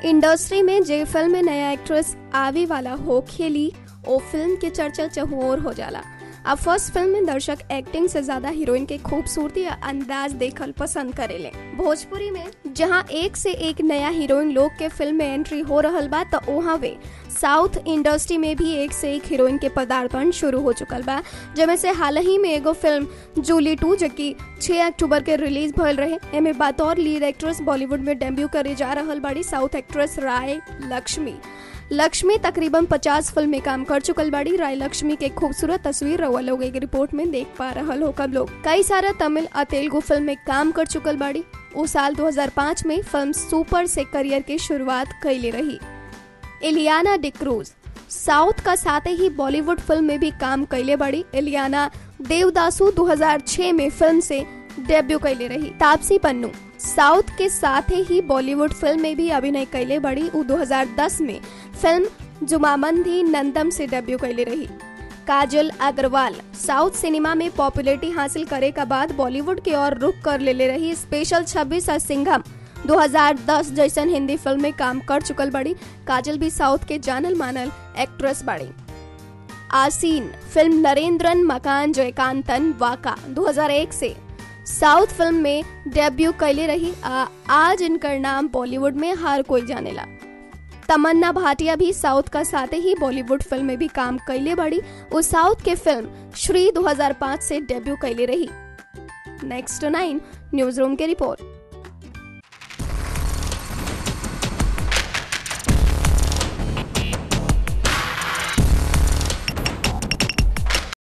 industry में जे film में नया एक्ट्रेस आवे वाला हो खेली ओ फिल्म के चर्चा चहुओर हो जाला अब फर्स्ट फिल्म में दर्शक एक्टिंग से ज्यादा हीरोइन के खूबसूरती या अंदाज देखल पसंद करेले भोजपुरी में जहां एक से एक नया हीरोइन लोग के फिल्म में एंट्री हो रहल बा तो वहाँ वे साउथ इंडस्ट्री में भी एक से एक हीरोइन के पदार्पण शुरू हो चुकल बा जेमे से हाल ही में एगो फिल्म जूली टू जो कि 6 अक्टूबर के रिलीज भइल रहे एमे बतौर लीड एक्ट्रेस बॉलीवुड में डेब्यू करे जा रहल बाड़ी साउथ एक्ट्रेस राय लक्ष्मी लक्ष्मी तकरीबन 50 फिल्म में काम कर चुकल बाड़ी राय लक्ष्मी के खूबसूरत तस्वीर रउआ लोग एक रिपोर्ट में देख पा रहल हो कब लोग कई सारा तमिल और तेलुगु फिल्म में काम कर चुकल बाड़ी उस साल 2005 में फिल्म सुपर से करियर की शुरुआत कैले रही एलियाना डिक्रूज साउथ का साथ ही बॉलीवुड फिल्म में भी काम कैले बड़ी एलियाना देवदासु 2006 में फिल्म से डेब्यू कैले रही तापसी पन्नू साउथ के साथ ही बॉलीवुड फिल्म में भी अभिनय कैले बड़ी उ 2010 में फिल्म जुमामंदी नंदम से डेब्यू कैले रही काजल अग्रवाल साउथ सिनेमा में पॉपुलैरिटी हासिल करे के बाद बॉलीवुड की ओर रुख कर ले रही स्पेशल 26 और सिंघम 2010 जैसन हिंदी फिल्म में काम कर चुकल बड़ी काजल भी साउथ के जानल मानल एक्ट्रेस बड़ी आसीन फिल्म नरेंद्रन मकान जयकांतन वाका 2001 से साउथ फिल्म में डेब्यू कैले रही आ, आज इनकर नाम बॉलीवुड में हर कोई जानेला तमन्ना भाटिया भी साउथ का साथ ही बॉलीवुड फिल्म में भी काम कैले बड़ी उस साउथ के फिल्म श्री 2005 से डेब्यू कैले रही नेक्स्ट नाइन न्यूज रूम के रिपोर्ट